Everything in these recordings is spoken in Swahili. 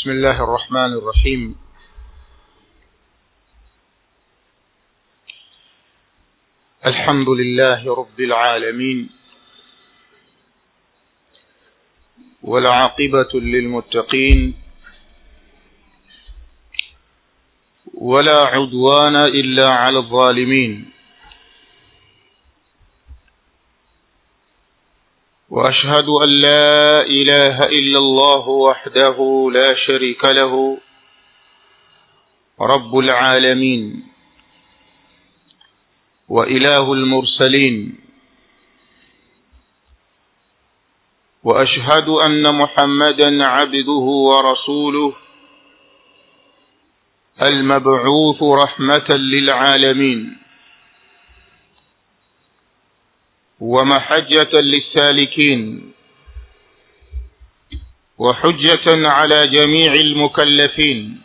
بسم الله الرحمن الرحيم الحمد لله رب العالمين والعاقبة للمتقين ولا عدوان إلا على الظالمين وأشهد أن لا إله إلا الله وحده لا شريك له رب العالمين وإله المرسلين وأشهد أن محمدا عبده ورسوله المبعوث رحمة للعالمين ومحجة للسالكين وحجة على جميع المكلفين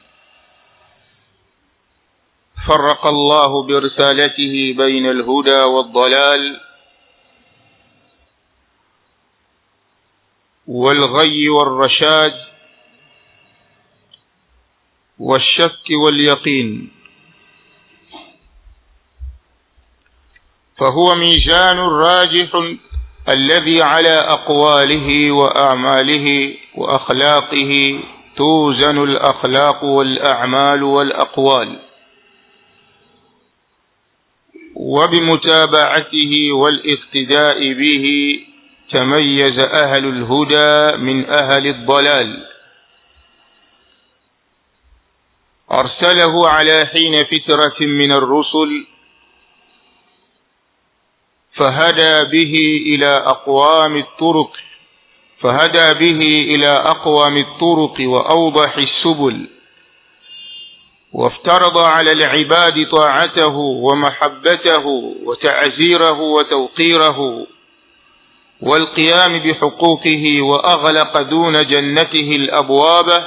فرق الله برسالته بين الهدى والضلال والغي والرشاد والشك واليقين فهو ميزان راجح الذي على أقواله وأعماله وأخلاقه توزن الأخلاق والأعمال والأقوال وبمتابعته والاقتداء به تميز أهل الهدى من أهل الضلال أرسله على حين فترة من الرسل فهدى به إلى أقوام الطرق فهدى به إلى أقوام الطرق وأوضح السبل وافترض على العباد طاعته ومحبته وتعزيره وتوقيره والقيام بحقوقه وأغلق دون جنته الأبواب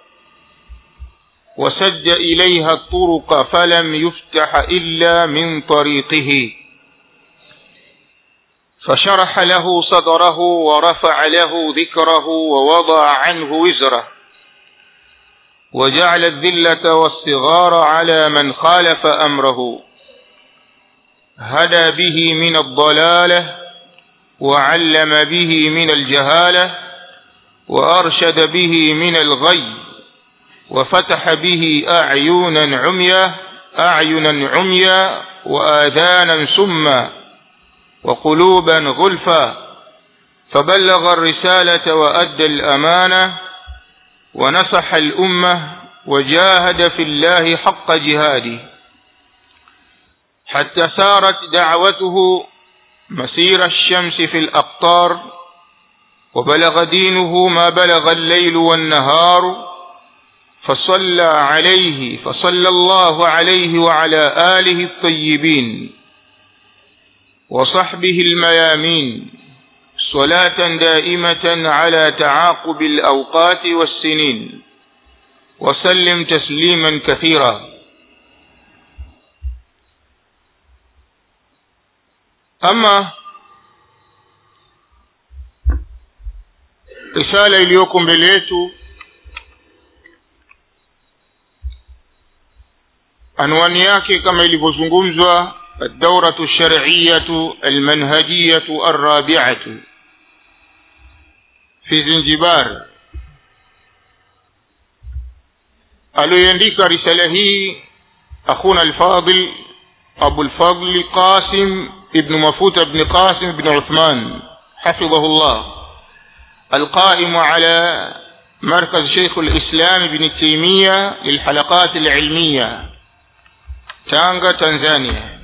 وسد إليها الطرق فلم يفتح إلا من طريقه فشرح له صدره ورفع له ذكره ووضع عنه وزره وجعل الذلة والصغار على من خالف أمره هدى به من الضلالة وعلم به من الجهالة وأرشد به من الغي وفتح به أعينا عميا أعينا عميا وآذانا سما وقلوبا غلفا فبلغ الرسالة وأدى الأمانة ونصح الأمة وجاهد في الله حق جهاده حتى سارت دعوته مسير الشمس في الأقطار وبلغ دينه ما بلغ الليل والنهار فصلى عليه فصلى الله عليه وعلى آله الطيبين وصحبه الميامين صلاة دائمة على تعاقب الأوقات والسنين وسلم تسليما كثيرا أما رسالة إليكم بليتو anwani yake kama ilivyozungumzwa الدورة الشرعية المنهجية الرابعة في زنجبار aliyoandika risala hii akhuna alfadil abu alfadl qasim ibn mafuta ibn qasim ibn uthman حفظه الله القائم على مركز شيخ الإسلام ابن تيمية للحلقات العلمية تانغا تنزانيا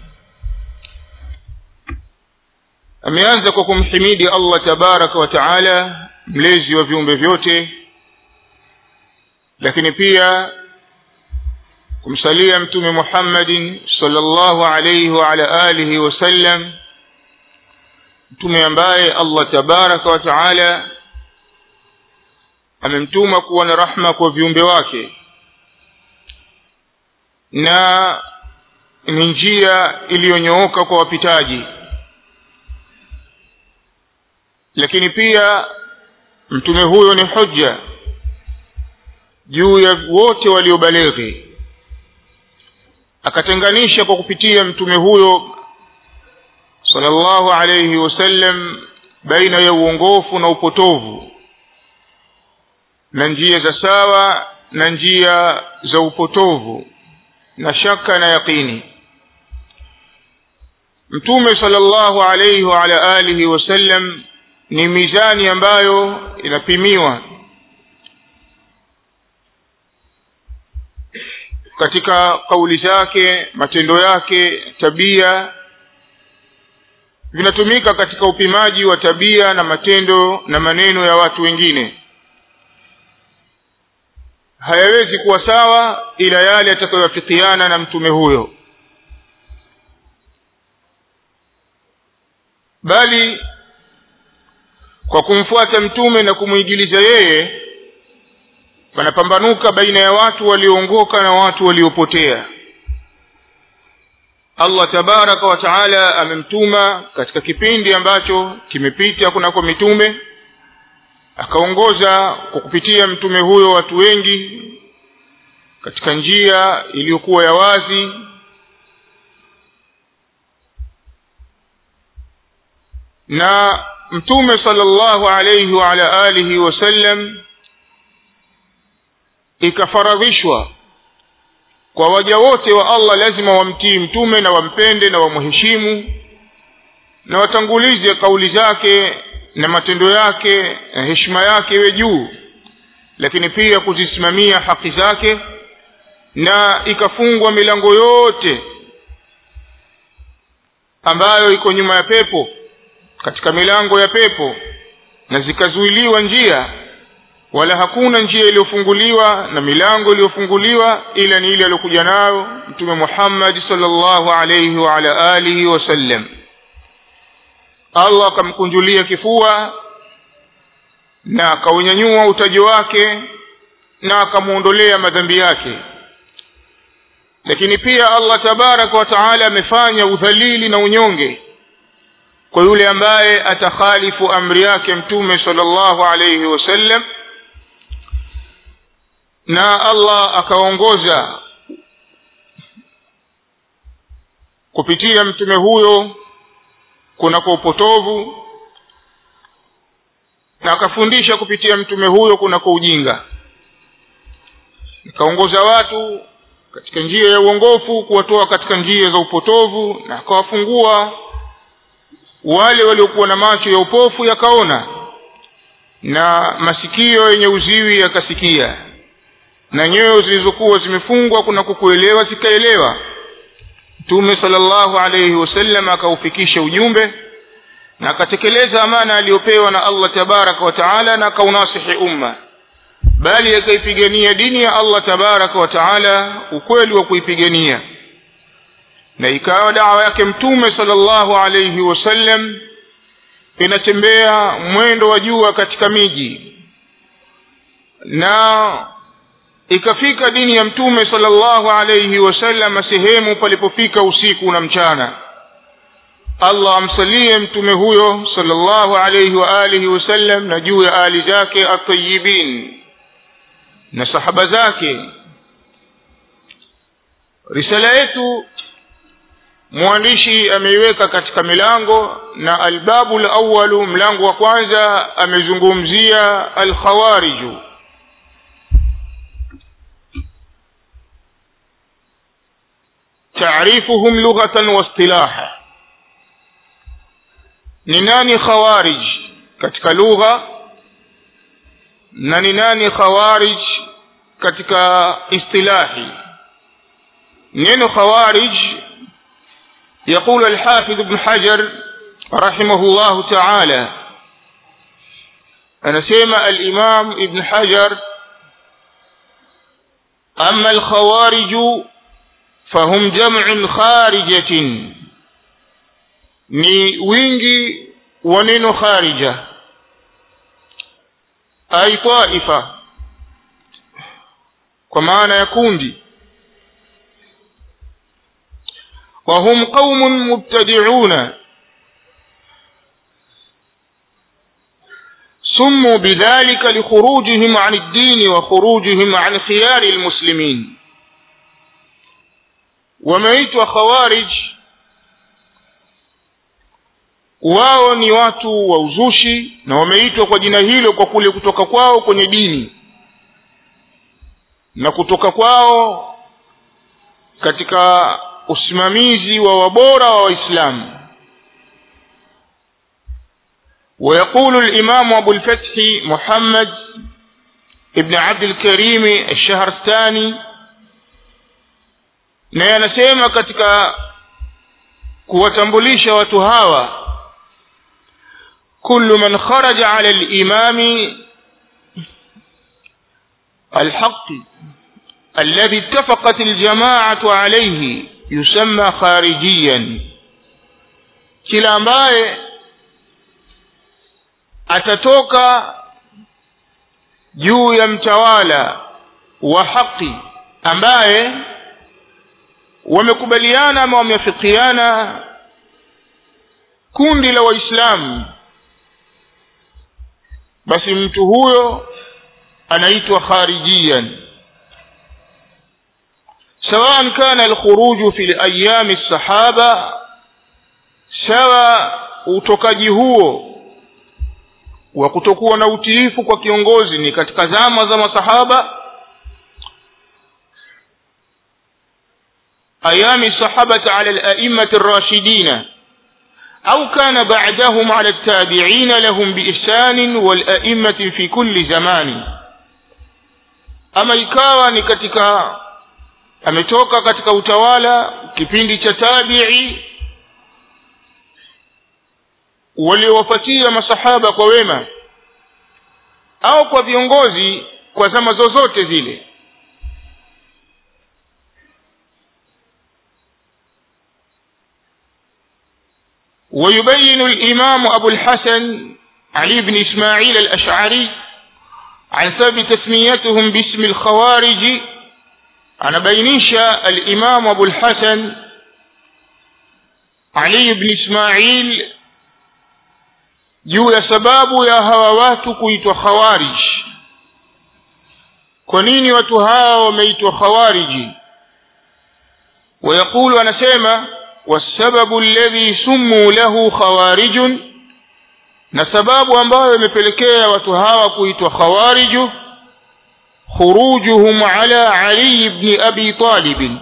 ameanza kwa kumhimidi allah tabaraka wa taala mlezi wa viumbe vyote lakini pia kumsalia mtume muhammadin salllahu alaihi waala alihi wasallam mtume ambaye allah tabaraka wa taala amemtuma kuwa na rahma kwa viumbe wake na ni njia iliyonyooka kwa wapitaji lakini pia mtume huyo ni hujja juu ya wote waliobaleghi akatenganisha kwa kupitia mtume huyo sallallahu alayhi wasallam baina ya uongofu na upotovu na njia za sawa na njia za upotovu na shaka na yaqini mtume sallallahu alayhi wa ala alihi wasallam ni mizani ambayo inapimiwa katika kauli zake matendo yake tabia vinatumika katika upimaji wa tabia na matendo na maneno ya watu wengine hayawezi kuwa sawa ila yale yatakayowafikiana na mtume huyo bali kwa kumfuata mtume na kumwigiliza yeye panapambanuka baina ya watu walioongoka na watu waliopotea allah tabaraka wa taala amemtuma katika kipindi ambacho kimepita kunako mitume akaongoza kwa kupitia mtume huyo watu wengi katika njia iliyokuwa ya wazi na mtume sallallahu alayhi wa ala alihi wasallam ikafaradhishwa kwa waja wote wa Allah lazima wamtii mtume na wampende na wamheshimu na watangulize kauli zake na matendo yake na heshima yake iwe juu lakini pia kuzisimamia haki zake na ikafungwa milango yote ambayo iko nyuma ya pepo katika milango ya pepo na zikazuiliwa njia wala hakuna njia iliyofunguliwa na milango iliyofunguliwa ila ni ile aliyokuja nayo mtume Muhammad sallallahu alayhi wa ala alihi wasallam Allah akamkunjulia kifua na akaunyanyua utaji wake na akamuondolea madhambi yake lakini pia Allah tabaraka wa taala amefanya udhalili na unyonge kwa yule ambaye atakhalifu amri yake mtume sallallahu alayhi wasallam na Allah akaongoza kupitia mtume huyo kunako upotovu na akafundisha kupitia mtume huyo kunako ujinga akaongoza watu katika njia ya uongofu kuwatoa katika njia za upotovu na akawafungua wale waliokuwa na macho ya upofu yakaona na masikio yenye uziwi yakasikia na nyoyo zilizokuwa zimefungwa kuna kukuelewa zikaelewa mtume sallallahu alayhi wasallam akaufikisha ujumbe na akatekeleza amana aliyopewa na Allah tabaraka wa taala na akaunasihi umma bali akaipigania dini ya Allah tabaraka wa taala ukweli wa kuipigania na ikawa dawa yake mtume sallallahu alayhi wasallam inatembea mwendo wa jua katika miji na ikafika dini ya mtume sallallahu alayhi wasallam sehemu palipofika usiku na mchana Allah amsalie mtume huyo sallallahu alayhi wa alihi wasallam na juu ya ali zake at-tayyibin na sahaba zake risala yetu mwandishi ameiweka katika milango na albabu al-awwalu mlango wa kwanza amezungumzia al-khawariju تعريفهم لغة واصطلاحا ni nani khawarij katika lugha na ni nani khawarij katika istilahi neno khawarij يقول الحافظ ابن حجر رحمه الله تعالى أنا سيما الإمام ابن حجر أما الخوارج فهم جمع خارجة ni wingi wa neno kharija ai taifa kwa maana ya kundi وهم قوم مبتدعون سموا بذلك لخروجهم عن الدين وخروجهم عن خيار المسلمين wameitwa khawarij wao ni watu wa uzushi na wameitwa kwa jina hilo kwa kule kutoka kwao kwenye dini na kutoka kwao katika usimamizi wa wabora wa waislamu ويقول الإمام أبو الفتح محمد ابن عبد الكريم الشهرستاني na anasema katika kuwatambulisha watu hawa kullu man kharaja ala al-imami الحق الذي اتفقت الجماعة عليه يسمى خارجيا kila ambaye atatoka juu ya mtawala wa haki ambaye wamekubaliana ama wameafikiana kundi la waislamu basi mtu huyo anaitwa kharijiyan سواء كان الخروج في الأيام الصحابة سواء utokaji huo wa kutokuwa na utiifu kwa kiongozi ni katika zama za masahaba ayami sahabata ala al-a'immati ar-rashidin au kana ba'dahum ala at-tabi'in lahum bi ihsan wal a'immati fi kulli zamani ama ikawa ni katika ametoka katika utawala kipindi cha tabi'i waliowafuatia masahaba kwa wema au kwa viongozi kwa zama zozote zile ويبين الإمام أبو الحسن علي بن إسماعيل الأشعري عن سبب تسميتهم باسم الخوارج أنا بينيش الإمام أبو الحسن علي بن إسماعيل juu ya sababu ya hawa watu kuitwa khawarij kwa nini watu hawa wameitwa khawariji ويقول anasema والسبب الذي سموا له خوارج na sababu ambayo imepelekea watu hawa kuitwa khawariju khurujuhum ala ali ibn abi talib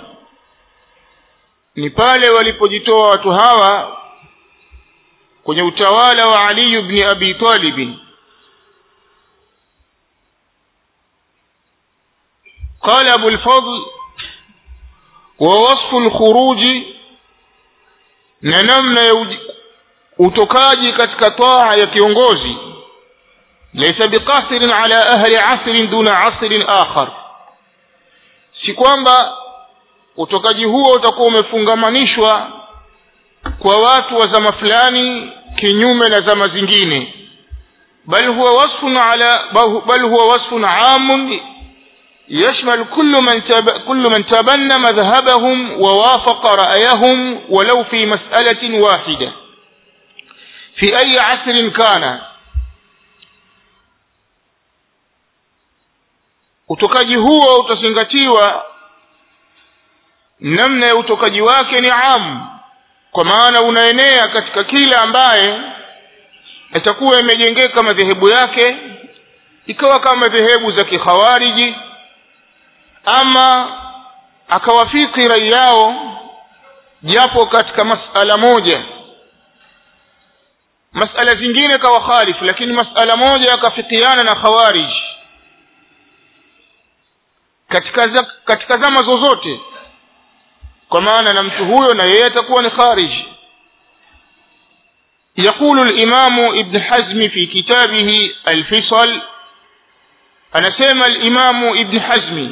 ni pale walipojitoa watu hawa kwenye utawala wa Ali ibn Abi Talib قال أبو الفضل ووصف الخروج ننمنا utokaji katika taa ya kiongozi laysa biqasirin ala ahli asrin duna asrin akhar si kwamba utokaji huo utakuwa umefungamanishwa kwa watu wa zama fulani kinyume na zama zingine bal huwa wasfun ala bal huwa wasfun aam يشمل كل من تب... كل من تبنى مذهبهم ووافق رأيهم ولو في مسألة واحدة في أي عصر كان utokaji huo utazingatiwa namna ya utokaji wake ni amu kwa maana unaenea katika kila ambaye itakuwa imejengeka madhehebu yake ikawa kama madhehebu za kikhawariji ama akawafiki rai yao japo katika masala moja masala zingine kawa khalifu lakini masala moja akafikiana na khawarij katika za, katika zama zozote kwa maana na mtu huyo na yeye atakuwa ni kharij يقول الإمام ابن حزم في كتابه الفصل أنا سيما الإمام ابن حزم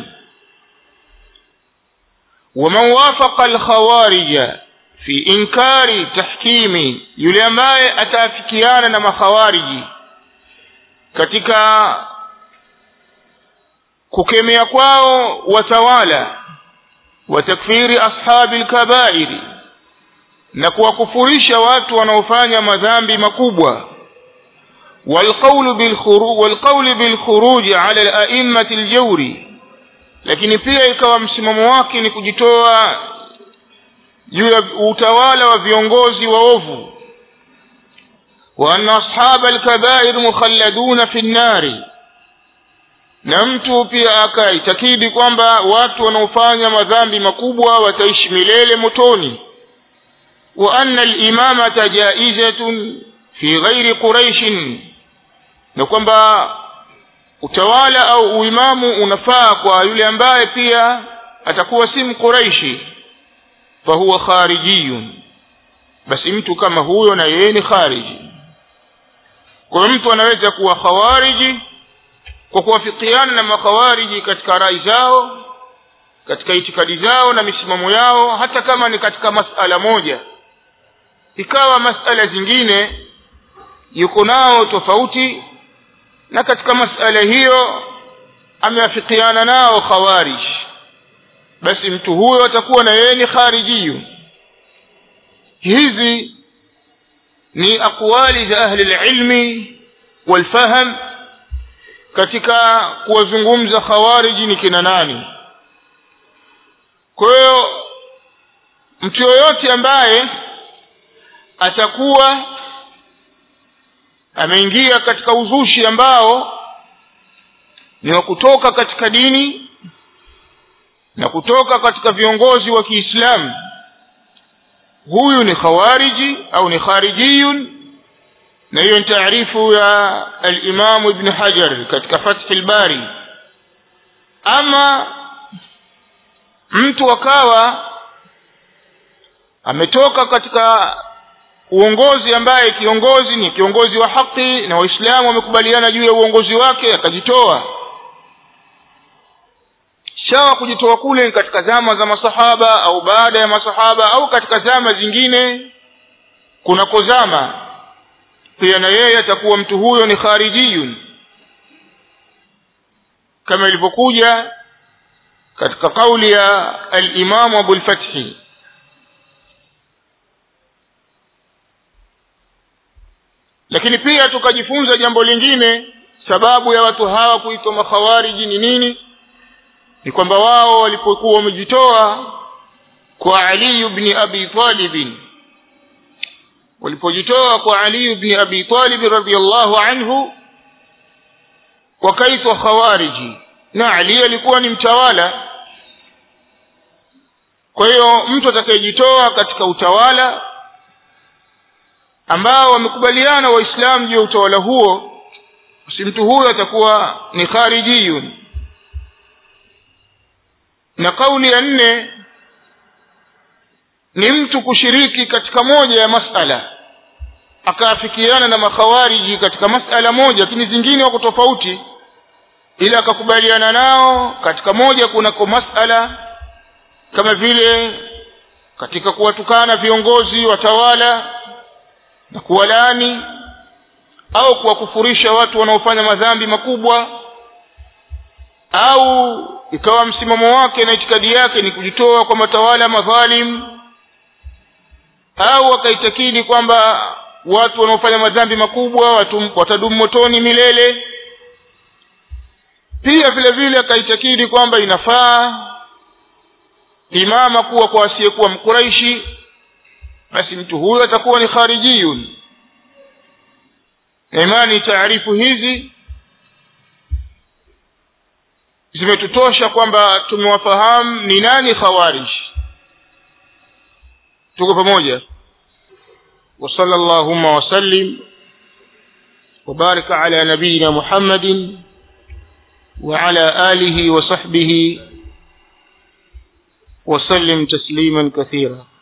ومن وافق الخوارج في إنكار تحكيم يلماء أتافكيانا نما خوارج katika kukemea kwao watawala watakfiri ashabi lkabairi na kuwakufurisha watu wanaofanya madhambi makubwa والقول بالخروج والقول بالخروج على الأئمة الجور lakini pia ikawa msimamo wake ni kujitoa juu ya utawala wa viongozi waovu wa anna ashaba alkabair mukhalladuna fi nnari na mtu pia akaitakidi kwamba watu wanaofanya madhambi makubwa wataishi milele motoni wa anna alimamata jaizatun fi ghairi quraishin na kwamba utawala au uimamu unafaa kwa yule ambaye pia atakuwa si mquraishi fahuwa kharijiyun basi mtu kama huyo na yeye ni khariji kwa hiyo mtu anaweza kuwa khawariji kwa kuwafikiana na makhawariji katika rai zao katika itikadi zao na misimamo yao hata kama ni katika masala moja ikawa masala zingine yuko nao tofauti na katika masala hiyo ameafikiana nao khawarij basi mtu huyo atakuwa na yeye ni kharijiyu hizi ni aqwali za ahli lilmi walfaham katika kuwazungumza khawariji ni kina nani kwa hiyo mtu yoyote ambaye atakuwa ameingia katika uzushi ambao ni wa kutoka katika dini na kutoka katika viongozi wa Kiislamu huyu ni khawariji au ni kharijiyun na hiyo ni taarifu ya al-Imam Ibn Hajar katika Fath al-Bari ama mtu akawa ametoka katika uongozi ambaye kiongozi ni kiongozi wa haki na waislamu wamekubaliana juu ya uongozi wake akajitoa shawa kujitoa kule ni katika zama za masahaba au baada ya masahaba au katika zama zingine kunakozama pia na yeye atakuwa mtu huyo ni kharijiyun kama ilivyokuja katika kauli ya al-Imam Abu al-Fathi lakini pia tukajifunza jambo lingine sababu ya watu hawa kuitwa makhawariji ni nini ni kwamba wao walipokuwa wamejitoa kwa Ali ibn Abi Talib walipojitoa kwa Ali ibn Abi Talib radhiyallahu anhu wakaitwa khawariji na Ali alikuwa ni mtawala kwa hiyo mtu atakayejitoa katika utawala ambao wamekubaliana waislamu juu ya utawala huo basi mtu huyo atakuwa ni kharijiyun na kauli ya nne ni mtu kushiriki katika moja ya masala akaafikiana na makhawariji katika masala moja lakini zingine wako tofauti ila akakubaliana nao katika moja kunako masala kama vile katika kuwatukana viongozi watawala na kuwalaani au kuwakufurisha watu wanaofanya madhambi makubwa au ikawa msimamo wake na itikadi yake ni kujitoa kwa matawala madhalim au akaitakidi kwamba watu wanaofanya madhambi makubwa watu watadumu motoni milele pia vile vile akaitakidi kwamba inafaa imama kuwa kwa asiyekuwa mkuraishi basi mtu huyo atakuwa ni kharijiyun imani taarifu hizi zimetutosha kwamba tumewafahamu ni nani khawarij tuko pamoja وصلى اللهم وسلم وبارك على نبينا محمد وعلى آله وصحبه وسلم تسليما كثيرا